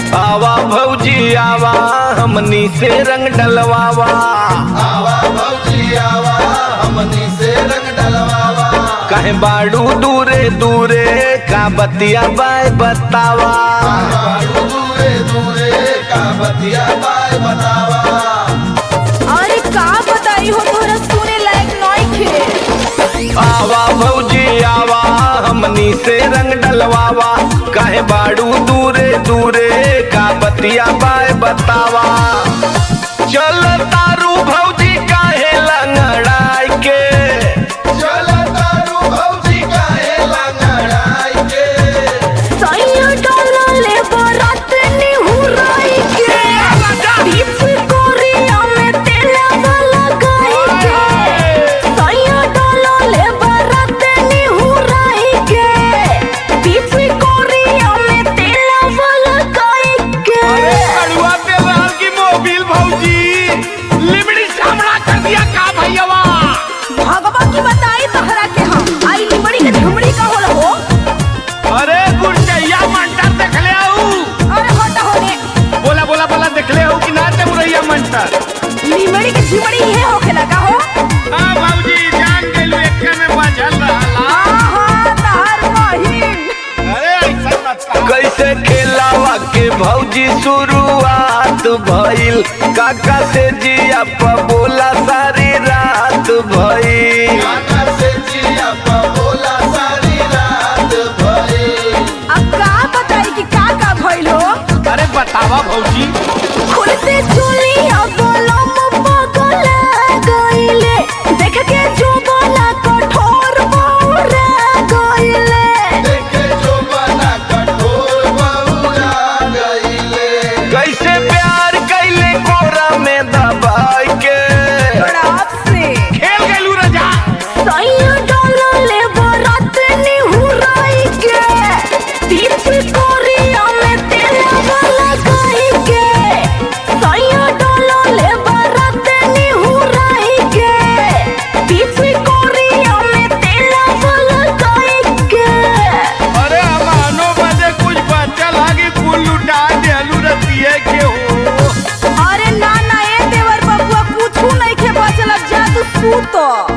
आवा भौजी आवा हमनी से रंग डलवावा आवा भौजी आवा हमनी से रंग डलवावा कहे बाड़ू दूरे दूरे का बतिया बाय बतावा बाड़ू दूरे दूरे का बतिया बाय बतावा अरे का बताई हो तोरा सुने लायक नइखे आवा भौजी आवा हमनी से रंग डलवावा कहे बाड़ू दूरे दूरे का बतिया बाय बतावा चल तारू भौजी काहे लंगड़ाई के चल तारू भौजी काहे लंगड़ाई के सैया डाला ले बरात निहुराई के बीच कोरिया में तेला वाला गाई के सैया डाला ले बरात निहुराई के बीच कोरिया में तेला वाला गाई के कड़ुआ तेलहर की मोबिल भौजी लिमड़ी सामना कर दिया का भैयावा भगवा की बताई तहरा के हम आई लिमड़ी के झुमड़ी का होला हो अरे गुड़चैया मंटर देख ले आऊ अरे हट होने बोला बोला बोला देख ले आऊ कि ना ते मुरैया मंटर लिमड़ी के झुमड़ी ये होखे लगा हो हां भौजी जान गेलू एके में बाझल रहला आहा तहर बहिन अरे ऐसा मत कैसे खेलावा के भौजी शुरुआत भइल काका से जिया प बोला सारी रात भइल काका से जिया पा बोला सारी रात भई अब का बताई कि का का भइल हो अरे बतावा भौजी खुलते चुली अब लम पगला गइले देख के जो बना कठोर बौरा गइले देखे जो बना कठोर बहुरा गईले कैसे प्यार कैले कोरा में दबाई के बड़ाप से खेल गेलू रजा सैया डाला ले बरात निहुराई के बीच कोरिया में तेला वाला गाई के सैया डाला ले बरात निहुराई के बीच कोरिया में तेला वाला गाई के अरे हमानो बजे कुछ बच्चा लागे कुल लुटा देलू रतिये के हो अरे ना ना ए देवर बबुआ कुछ नहीं के बचल अब जा तू सूतो